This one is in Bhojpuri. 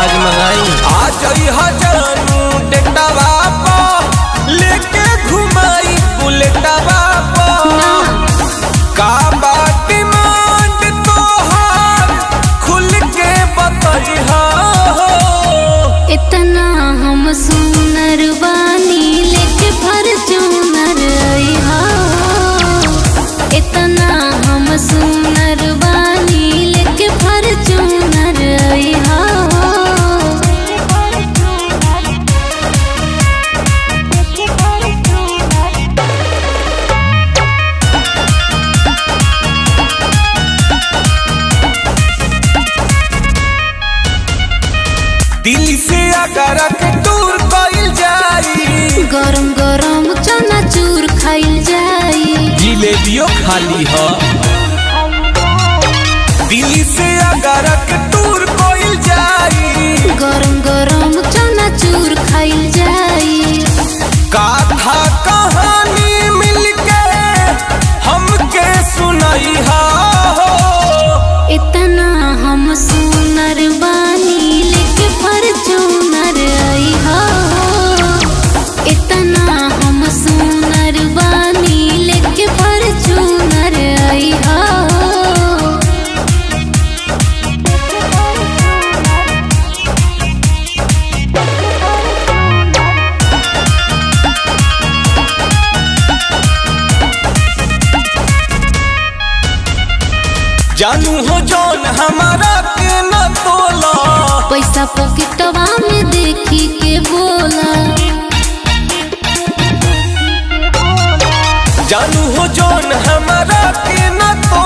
आज मंगाई आ जाई हजानू डेटावा पो लेके घुमाई बुलेटवा पो का बा डिमांड तोहार खुल के बतइहा हो इतना हम सुनर बानी लेके फॉर्च्यूनर अइहा इतना हम सुनर बानी लेके फॉर्च्यूनर अइहा दिल्ली से आगरा के टूर कइल जाई गरम गरम चनाचूर खाइल जाई जिलेबियो खाली ह दिल्ली से आगरा के टूर कइल जाई गरम गरम चनाचूर खाइल जाई गाथा कहानी मिलके हमके सुनइहा हो इतना हम सुनर बानी लेके फॉर्च्यूनर अइहा इतना हम सुनर बानी लेके फॉर्च्यूनर अइहा जानू हो जौन हमारा के न तोला पैसा पॉकेटवा में देखी के बोला जानू हो जौन हमारा के न तोला